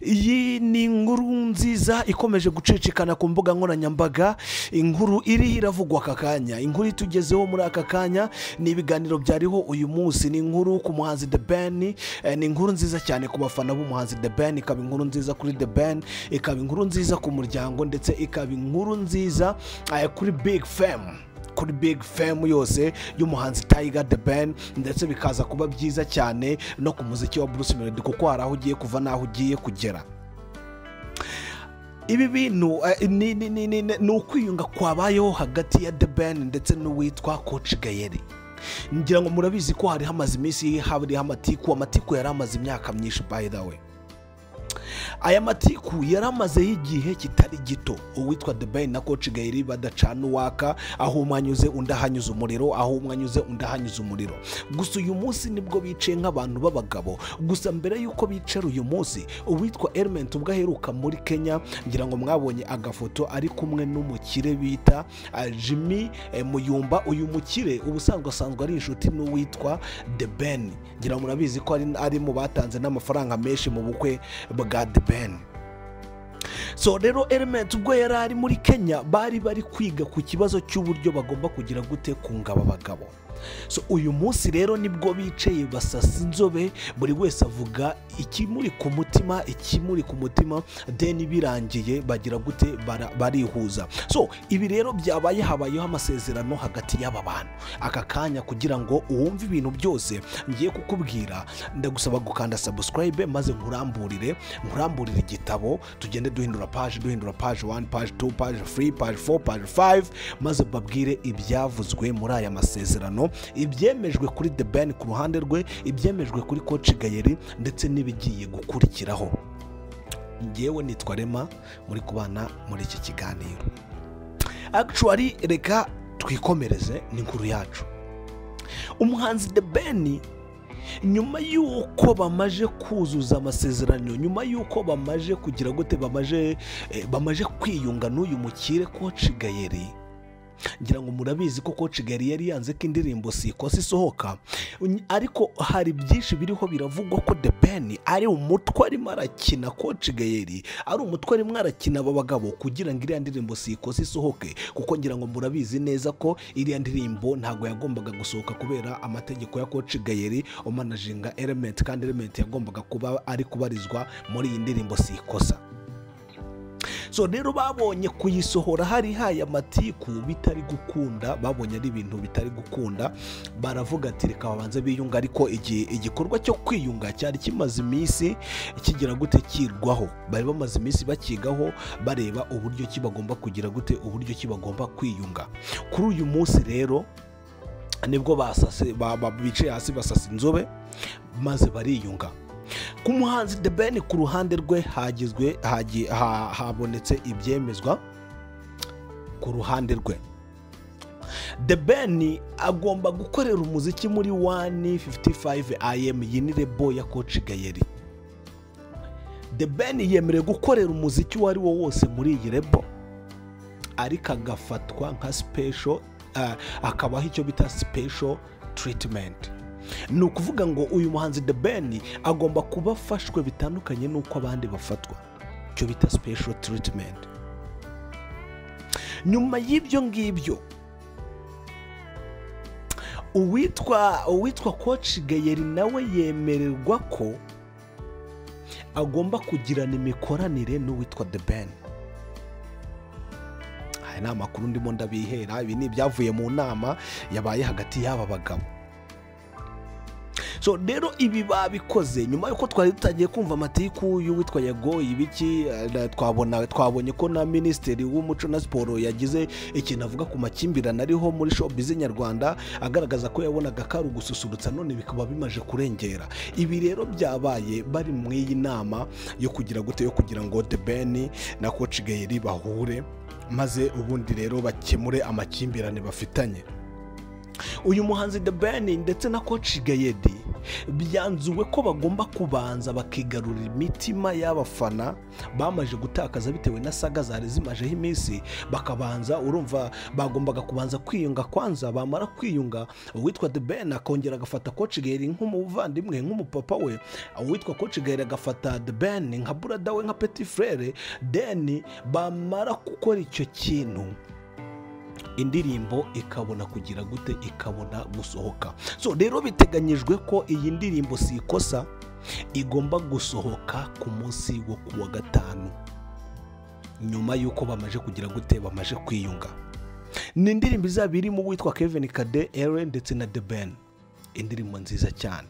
iyi ni inkuru nziza ikomeje gucicikana ku mbuga nkoranyambaga inkuru iriho iravugwa aka kanya inkuru itugezeho muri aka kanya ni ibiganiro byariho uyu munsi ni inkuru ku muhanzi the ben eh, ni inkuru nziza cyane ku bafana b'umuhanzi the ben ikaba inkuru nziza kuri the ben ikaba inkuru nziza ku muryango ndetse ikaba inkuru nziza eh, kuri big fam kuri big fam yose y'umuhanzi Tiger the Ben ndetse bikaza kuba byiza cyane no ku muziki wa Bruce Melody kuko hari aho ugiye kuva n'aho ugiye kugera ibi bintu eh, ni- ni- ni ni- ni- ni ukwiyunga kwabayeho hagati ya the Ben ndetse n'uwitwa Coach Gayeri ngira ngo murabizi ko hari hamaze iminsi hariho amatiku amatiku yari amaze imyaka myinshi by the way aya matiku yari amazeho igihe kitari gito uwitwa dubayi na koci gayiri badacana uwaka aho umwe anyuze undi ahanyuze umuriro aho umwe anyuze undi ahanyuze umuriro gusa uyu munsi nibwo bicaye nk'abantu b'abagabo gusa mbere y'uko bicara uyu munsi uwitwa element ubwo aheruka muri kenya ngira ngo mwabonye agafoto ari kumwe n'umukire bita ah, jimmy eh, muyumba uyu mukire ubusanzwe asanzwe ari inshuti n'uwitwa the ben ngira ngo murabizi ko ari- ari mu batanze n'amafaranga menshi mu bukwe bwa the ben so rero element ubwo yari ari muri kenya bari bari kwiga ku kibazo cy'uburyo bagomba kugira gute kunga aba bagabo so uyu munsi rero nibwo bicaye basasa inzobe buri wese avuga ikimuri ku mutima ikimuri ku mutima deni birangiye bagira gute bara- barihuza so ibi rero byabaye habayeho amasezerano hagati y'aba bantu aka kanya kugira ngo uwumve ibintu byose ngiye kukubwira ndagusaba gukanda sabusikarayibe maze nkuramburire nkuramburire igitabo tugende duhindura paje duhindura paje wani paje tu paje furi paje fo paje fayive maze babwire ibyavuzwe muri aya masezerano ibyemejwe kuri the ben ku ruhande rwe ibyemejwe kuri koci gayeri ndetse n'ibigiye gukurikiraho ngewe nitwa rema muri kubana muri iki kiganiro actually reka twikomereze ni inkuru yacu umuhanzi the ben nyuma y'uko bamaje kuzuza amasezerano nyuma y'uko bamaje kugira gute bamaje eh, bamaje kwiyunga n'uyu mukire koci gayeri ngira ngo murabizi ko koci gayeri yari yanze ko indirimbo sikosa isohoka Uny- ariko hari byinshi biriho biravugwa ko the ben ari umutwe arimo arakina koci gayeri ari umutwe arimo arakina aba bagabo kugira ngo iriya ndirimbo sikosa isohoke kuko ngira ngo murabizi neza ko iriya ndirimbo ntabwo yagombaga gusohoka kubera amategeko ya koci gayeri umanajinga element kandi element yagombaga kuba ari kubarizwa muri iyi ndirimbo sikosa so rero babonye kuyisohora hari haye amatiku bitari gukunda babonye ari ibintu bitari gukunda baravuga ati reka babanze biyunga ariko igihe igikorwa cyo kwiyunga cyari kimaze iminsi kigira gute kirwaho bari bamaze iminsi bakigaho bareba uburyo ki bagomba kugira gute uburyo ki bagomba kwiyunga kuri uyu munsi rero nibwo basase ba- ba- bicaye hasi basasa inzobe maze bariyunga ku muhanzi the ben ku ruhande rwe hagizwe hagi- ha- habonetse ibyemezwa ku ruhande rwe the ben agomba gukorera umuziki muri 155 am iyi ni rebo ya koci gayeri the ben yemerewe gukorera umuziki uwo ari wo wose muri iyi rebo ariko agafatwa nka special ah, akabaho icyo bita special treatment ni ukuvuga ngo uyu muhanzi the ben agomba kuba afashwe bitandukanye n'uko abandi bafatwa icyo bita special treatment nyuma y'ibyo ngibyo uwitwa uwitwa koci gayeri nawe yemererwa ko agomba kugirana imikoranire n'uwitwa the ben aya ni amakuru ndimo ndabihera ibi ni ibyavuye mu nama yabaye hagati y'aba bagabo so rero ibi babikoze nyuma y'uko twari tutagiye kumva amatiku y'uwitwa yagoye ibiki eh, na- twabona twabonye ko na minisitiri w'umuco na siporo yagize ikintu avuga ku makimbirane ariho muri shopizi nyarwanda agaragaza ko yabonaga ko ari ugususurutsa none bikaba bimaje kurengera ibi rero byabaye bari mu iyi nama yo kugira gute yo kugira ngo the ben na koci gayeri bahure maze ubundi rero bakemure amakimbirane bafitanye uyu muhanzi the ben ndetse na koci gayedi byanzuwe ko bagomba kubanza bakigarurira imitima y'abafana bamaze gutakaza bitewe na saga zari zimajeho iminsi bakabanza urumva bagombaga kubanza kwiyunga kwanza bamara kwiyunga uwitwa the ben akongera agafata coach gaheri nk'umuvandimwe nk'umupapa we uwitwa coach gaheri agafata the ben nka burada we nka petit frere deni bamara gukora icyo kintu indirimbo ikabona kugira gute ikabona gusohoka so rero biteganyijwe ko iyi ndirimbo si ikosa igomba gusohoka ku munsi wo ku wa gatanu nyuma y'uko bamaze kugira gute bamaze kwiyunga ni indirimbo izaba irimo uwitwa kevin kade ere ndetse na the ben indirimbo nziza cyane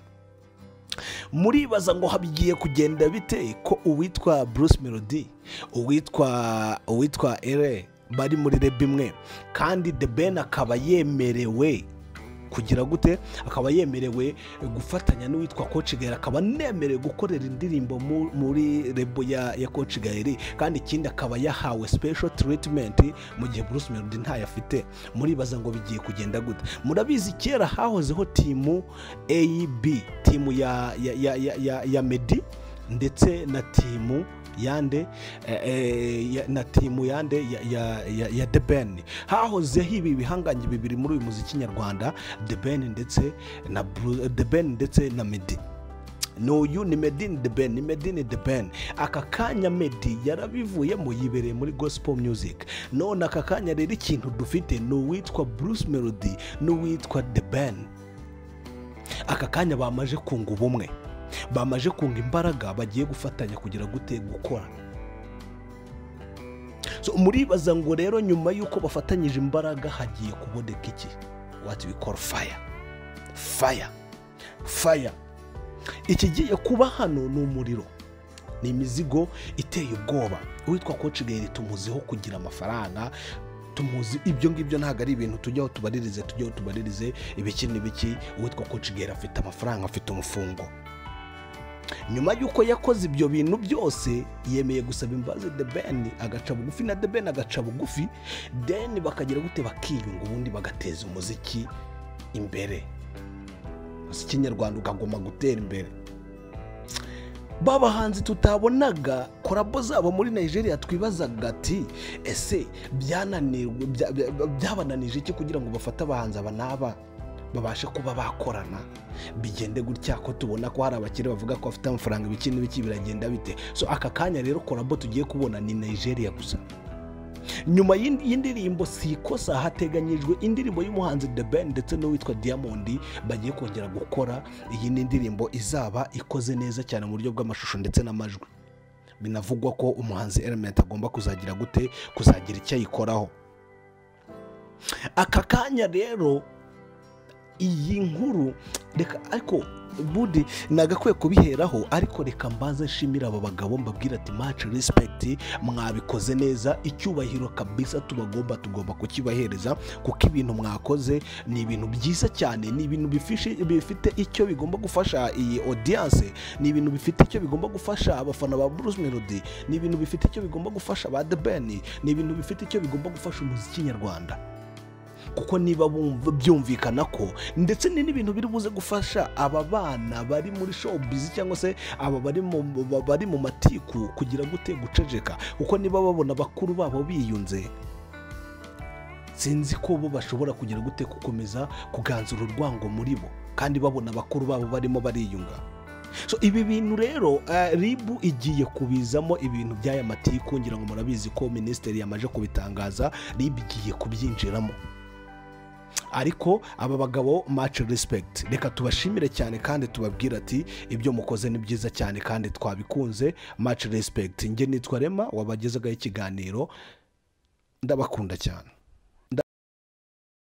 muribaza ngo habigiye kugenda bite ko uwitwa bruce melody uwitwa uwitwa ere bari muri rebe imwe kandi the ben akaba yemerewe kugira gute akaba yemerewe gufatanya n'uwitwa kocigayeri akaba anemerewe gukorera indirimbo mu- muri rebo ya ya kocigayeri kandi ikindi akaba yahawe special treatment mu gihe bruce melody ntayo afite muribaza ngo bigiye kugenda gute murabizi kera hahozeho timu ab timu ya ya ya ya, ya, ya medi ndetse na timu yande eh, eh, ya- na timu yande ya, ya, ya, ya The Ben hahozeho ibi bihangange bibiri muri uyu muziki nyarwanda The Ben ndetse na Bru- The Ben ndetse na Meddy ni uyu ni Medini The Ben ni Medini The Ben aka kanya Meddy yarabivuyemo yibereye muri gospel music none aka kanya rero ikintu dufite ni uwitwa Bruce Melody n'uwitwa The Ben aka kanya bamaje kunga ubumwe bamaje kunga imbaraga bagiye gufatanya kugira gute gukora So, muribaza ngo rero nyuma y'uko bafatanyije imbaraga hagiye kuboneka iki wati bikora faya faya faya ikigiye kuba hano ni umuriro ni imizigo iteye ubwoba uwitwa koci gaheri tumuziho kugira amafaranga tumuzi ibyo ngibyo ntabwo ari ibintu tujyaho tubaririze tujyaho tubaririze ibiki n'ibiki uwitwa koci gaheri afite amafaranga afite umufungo nyuma y'uko yakoze ibyo bintu byose yemeye gusaba imbabazi the ben agaca bugufi na the ben agaca bugufi deni bakagira gute bakiyunga ubundi bagateza umuziki imbere umuziki nyarwanda ukagomba gutera imbere bahanzi tutabonaga korabo zabo muri nigeria twibazaga ati ese byananirwa bya- bya- byabananije iki kugira ngo bafate abahanzi aba n'aba babashe kuba bakorana bigende gutya ko tubona ko hari abakire bavuga ko bafite amafaranga ibiki n'ibiki biragenda bite so aka kanya rero korabo tugiye kubona ni nigeria gusa nyuma y'indi- y'indirimbo si ikosa hateganyijwe indirimbo y'umuhanzi The Ben ndetse n'uwitwa Diamond bagiye kongera gukora iyi ni indirimbo izaba ikoze neza cyane mu buryo bw'amashusho ndetse n'amajwi binavugwa ko umuhanzi Element agomba kuzagira gute kuzagira icyo ayikoraho aka kanya rero iyi nkuru reka ariko budi nagakwiye kubiheraho ariko reka mbanze nshimira aba bagabo mbabwira ati maci rispekiti mwabikoze neza icyubahiro kabisa tubagomba tugomba kukibahereza kuko ibintu mwakoze ni ibintu byiza cyane ni ibintu bifishe- bifite icyo bigomba gufasha iyi odiyanse ni ibintu bifite icyo bigomba gufasha abafana ba Bruce Melody ni ibintu bifite icyo bigomba gufasha ba The Ben ni ibintu bifite icyo bigomba gufasha umuziki nyarwanda kuko niba bumva byumvikana ko ndetse ni n'ibintu biri buze gufasha aba bana bari muri showbiz cyangwa se aba bari mu ba- bari mu matiku kugira gute guceceka kuko niba babona bakuru babo biyunze sinzi ko bo bashobora kugira gute gukomeza kuganzura urwango muri bo kandi babona bakuru babo barimo bariyunga so ibi bintu rero eh, ribu igiye kubizamo ibintu by'aya matiku ngira ngo murabizi ko minisiteri yamaze kubitangaza ribu igiye kubyinjiramo ariko aba bagabo maci rispekiti reka tubashimire cyane kandi tubabwire ati ibyo mukoze ni byiza cyane kandi twabikunze maci rispekiti njye nitwa rema wabagezagaho ikiganiro ndabakunda cyane